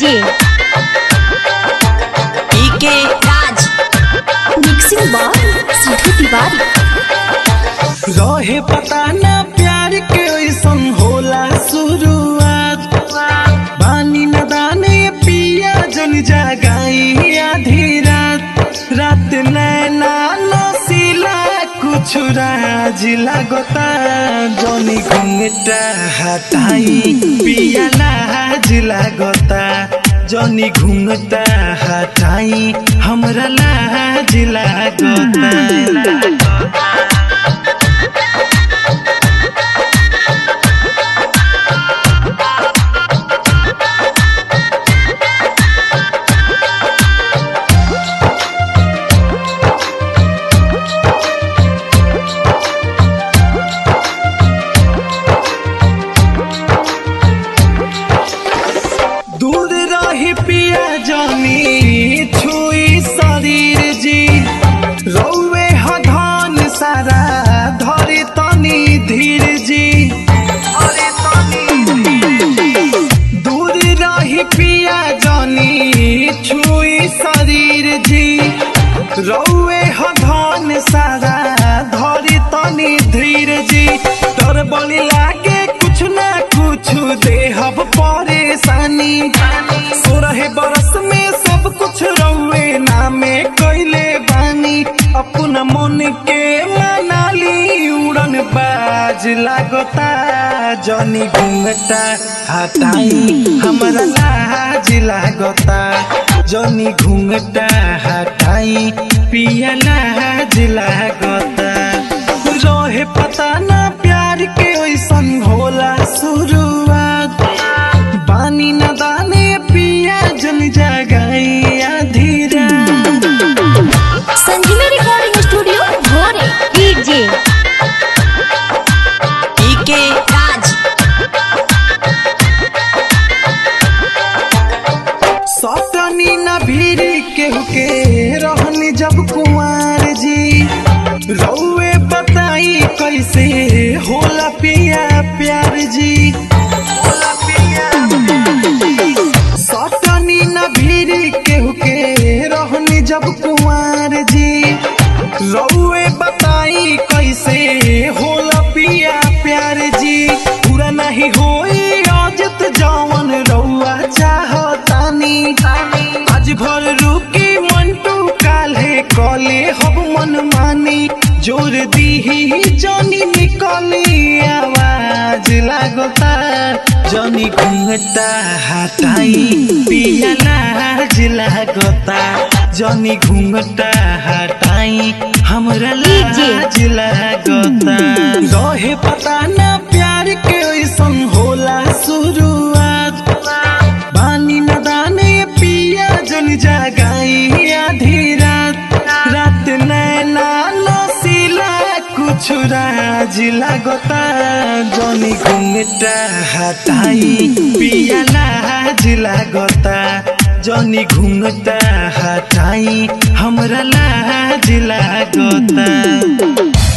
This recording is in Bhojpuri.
डीजे पीके राज मिक्सिंग बार सिद्धू तिवारी रहे पता ना प्यार के ऐसन होला शुरुआत बानी न दाने पिया जन जगाई आधी रात रात नैना नसीला कुछ राज लगता जनी घुंघटा हटाई पिया लाज लगता जनी घुंघटा हटाई हमरा लाज लगता दूर रही पिया जानी छुई शरीर जी रौवे ह धन सारा धरे तनी धीर जी दूर रही पिया जानी छुई शरीर जी रौवे ह धन सारा धरे तनी धीर जी डर बड़ी लागे कुछ ना कुछ देहब परेशानी सोरह बरस में सब कुछ रउए नामे कैले बानी अपना मन के मनाली उड़न बाज लागता जनी घूंघटा हटाई हमरा लाज लागता जनी घूंघटा हटाई पिया लाज लागता रहे पता ना प्यार के ऐसन होला शुरुआत बानी न दाने पिया जन जगाई आधी रात संजीवनी रिकॉर्डिंग स्टूडियो भोरे डीजे पीके राज सतनी न भीड़ केहू के रहनी जब कुंवर जी रउए बताई कैसे होला पिया प्यार जी होला पिया सतनी न भीड़ केहू के रहनी जब कुंवर जी रउए बताई कैसे होला पिया प्यार जी पूरा नहीं होई आजत जवन रउआ चाहतानी आज भर रुकी मंटू काल्हे कले हब मन मानी जोर दीही जनी निकली आवाज लागता जनी घुंघटा हटाई पिया लाज लागता जनी घुंघटा हटाई हमरा लाज लागता रहे पता ना प्यार के ऐसन होला शुरुआत बानी न दाने पिया जन जगाई आधी रात रात नैना नसीला कुछ राज लगता जनी घुंघटा हटाई पिया लाज लगता जनी घुंघटा हटाई हमरा लाज लगता